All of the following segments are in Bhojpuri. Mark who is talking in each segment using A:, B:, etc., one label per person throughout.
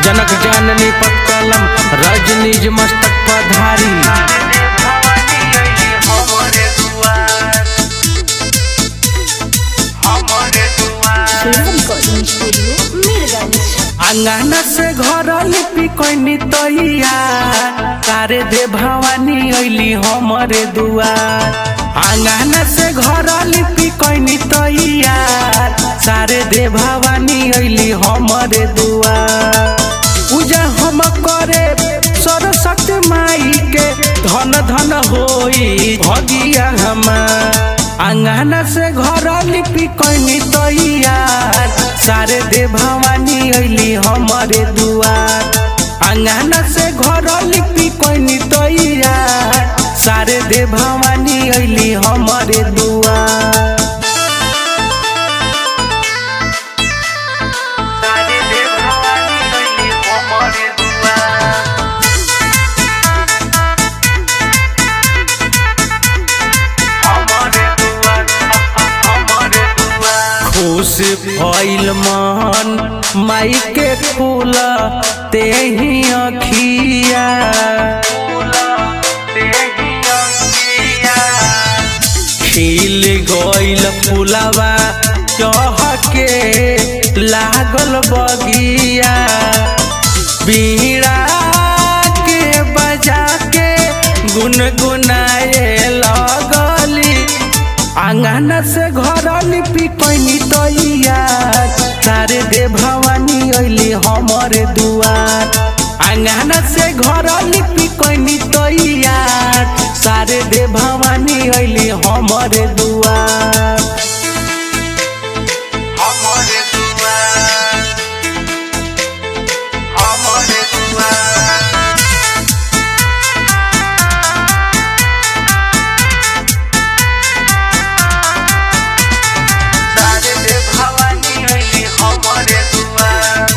A: जनक जाननी पत्कलम रजनीज मस्तक पधारी
B: Bella Recording Studio, Mirgans.
A: अंगना से घर लिपि कैनी तैया तारे दे भवानी अइली हमरे दुआर अंगना से घर लिपि कैनी तैया सारे दे भवानी अइली हमरे दुआर पूजा हम करे सरस्वती माई के धन धन होई भगिया हमार अंगना से घर लिपि कैनी तैयार सारे दे भवानी अइली हमरे दुआर अंगना से घर लिपि कैनी तैयार सारे दे भवानी अइली हमरे दुआर सारे दे भवानी अइली हमरे दुआर हमरे दुआर हमरे दुआर खुश भइल मन माई के फूल तेही अखिया खिल गइल फुलवा चहके लागल बगिया बीड़ा के बजा के गुनगुनाए लगली आंगन से घर लिपि कैनी तैयार सारे दे भवानी अइली हमरे दुआर आंगन से घर लिपि कैनी तैयार सारे दे भवानी अइली हमरे दुआर हमरे दुआर हमरे दुआर सारे दे भवानी अइली हमरे दुआर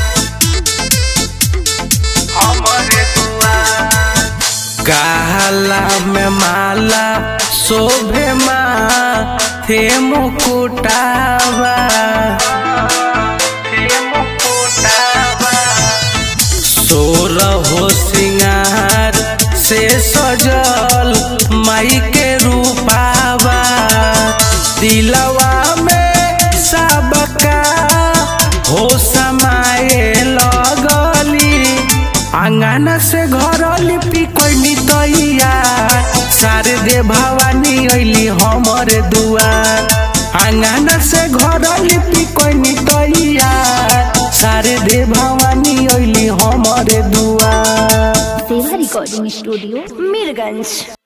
A: हमरे दुआर काला में माला शोभे माँ थे मुकुटावा थे मुकुटावा सोर हो सिंगार से सजल माई के रूपावा दिलवा में सबका हो समाए लगली आंगन से घर लिपि कैनी तैयार सारे दे भवानी अइली हमरे दुआर आंगन से घर लिपि कैनी तैयार सारे दे भवानी अइली हमरे दुआर
B: Bella Recording Studio, Mirgans.